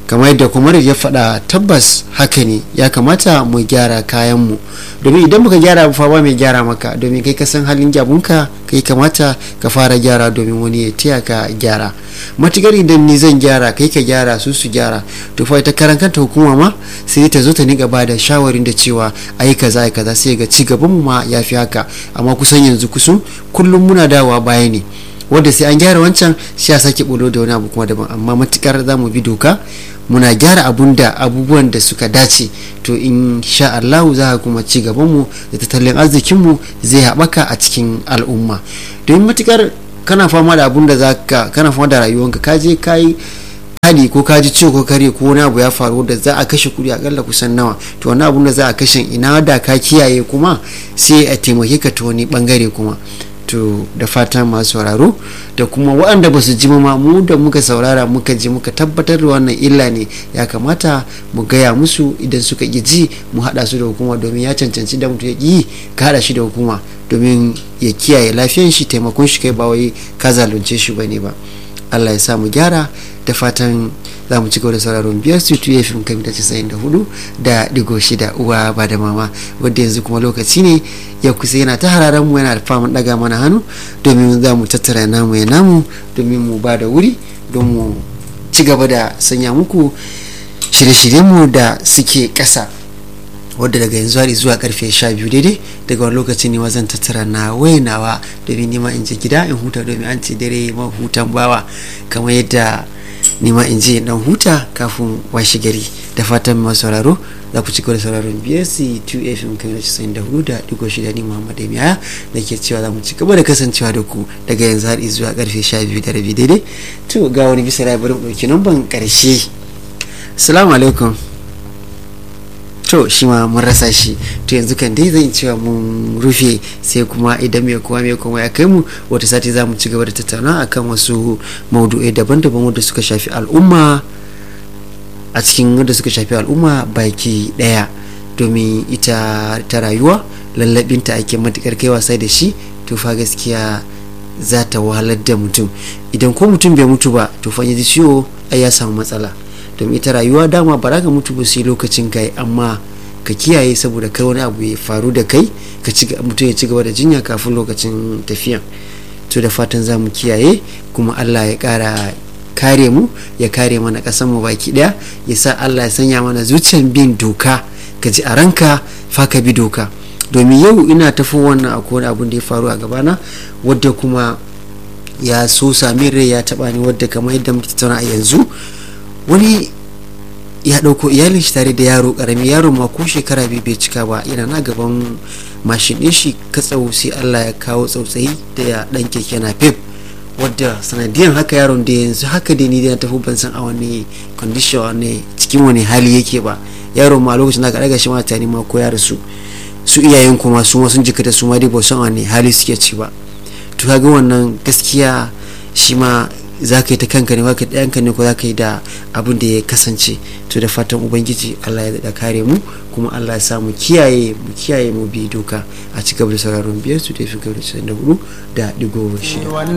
kamar yadda kuma ya faɗa tabbas haka ne ya kamata mu gyara kayanmu domin idan muka gyara fa ba mai gyara maka domin kai ka san halin gyabunka kai kamata ka fara gyara domin wani ya taya ka gyara matukar idan ni zan gyara kai ka gyara su su gyara to fa ita karan kanta hukuma ma sai ta zo ta niga ba da shawarin da cewa ai kaza ai kaza sai ga ci gaban mu ma yafi haka amma kusan yanzu kusan kullum muna dawowa baya ne wanda sai an gyara wancan sai a sake bulo da wani abu kuma daban amma matukar za mu bi doka muna gyara abun da abubuwan da suka dace to in sha Allah za kuma ci gabanmu da tattalin arzikinmu zai haɓaka a cikin al'umma domin matukar kana fama da abun da zaka kana fama da rayuwanka ka je ka yi hali ko ka ji ciwo ko kare ko wani abu ya faru da za a kashe kuɗi akalla kusan nawa to wani abun da za a kashe ina da ka kiyaye kuma sai a taimake ka ta wani bangare kuma to da fatan masu sauraro da kuma waɗanda ba su ji ma mu da muka saurara muka ji muka tabbatar da wannan illa ne ya kamata mu gaya musu idan suka ƙi ji mu haɗa su da hukuma domin ya cancanci da mutum ya ƙi ka haɗa shi da hukuma domin ya kiyaye lafiyan shi taimakon shi kai ba wai ka zalunce shi bane ba Allah ya sa mu gyara da fatan za mu ci gaba da sauraron biyar su tuye fim kan mita casa'in da hudu da digo shida uwa ba da mama wadda yanzu kuma lokaci ne ya kusa yana ta hararen mu yana da faman daga mana hannu domin za mu tattara namu ya namu domin mu ba da wuri don mu ci gaba da sanya muku shirye-shiryenmu da suke ƙasa wadda daga yanzu har zuwa karfe sha biyu daidai daga wani lokaci ne zan tattara na wainawa domin nima in je gida in huta domin an ce dare ma hutan bawa kamar yadda nima in je dan huta kafin washe gari da fatan masu sauraro za ku ci gaba da sauraron BSC 2 FM kan rashi da hudu da digo shida ni Muhammad Emiya da ke cewa za mu ci gaba da kasancewa da ku daga yanzu har zuwa karfe sha biyu da rabi daidai to ga wani bisa rai bari mu ɗauki namban ƙarshe assalamu alaikum to shi ma mun rasa shi to yanzu kan dai zan cewa mun rufe sai kuma idan mai kowa mai kuma ya kai mu wata sati za mu ci gaba da tattauna akan wasu maudu'ai daban-daban wanda suka shafi al'umma a cikin wanda suka shafi al'umma baki daya domin ita ta rayuwa lallabinta ake matukar kai wasa da shi to fa gaskiya za ta wahalar da mutum idan ko mutum bai mutu ba to fa ji ciwo ai ya samu matsala domin ita rayuwa dama ba za ka mutu ba sai lokacin kai amma ka kiyaye saboda kai wani abu ya faru da kai ka ci mutum ya ci gaba da jinya kafin lokacin tafiya to da fatan za mu kiyaye kuma Allah ya kara kare mu ya kare mana kasan mu baki daya ya sa Allah ya sanya mana zuciyar bin doka ka ji a ranka fa ka bi doka domin yau ina tafi wannan akwai wani abun da ya faru a gabana wadda kuma ya so sami rai ya taba ni wadda kamar yadda muke tattauna a yanzu wani ya ɗauko iyalin shi tare da yaro ƙarami yaro ma ko shekara biyu bai cika ba yana na gaban mashin ɗin shi katsau sai Allah ya kawo tsautsayi da ya ɗan keke na pep wadda sanadiyan haka yaron da yanzu haka da ni da tafi ban san a wani condition wani cikin wani hali yake ba yaron ma lokacin da aka ɗaga shi ma tani ma ko ya rasu su iyayen kuma su ma sun jikata su ma dai ba san wani hali suke ci ba to kaga wannan gaskiya shi ma za ka yi ta kanka ne ba ka ɗayanka ne ko za ka yi da abin da ya kasance to da fatan ubangiji allah ya daɗa kare mu kuma allah ya sa mu kiyaye mu kiyaye mu bi doka a ci gaba da sauraron biyar su da fi gaba da da hudu da digo shida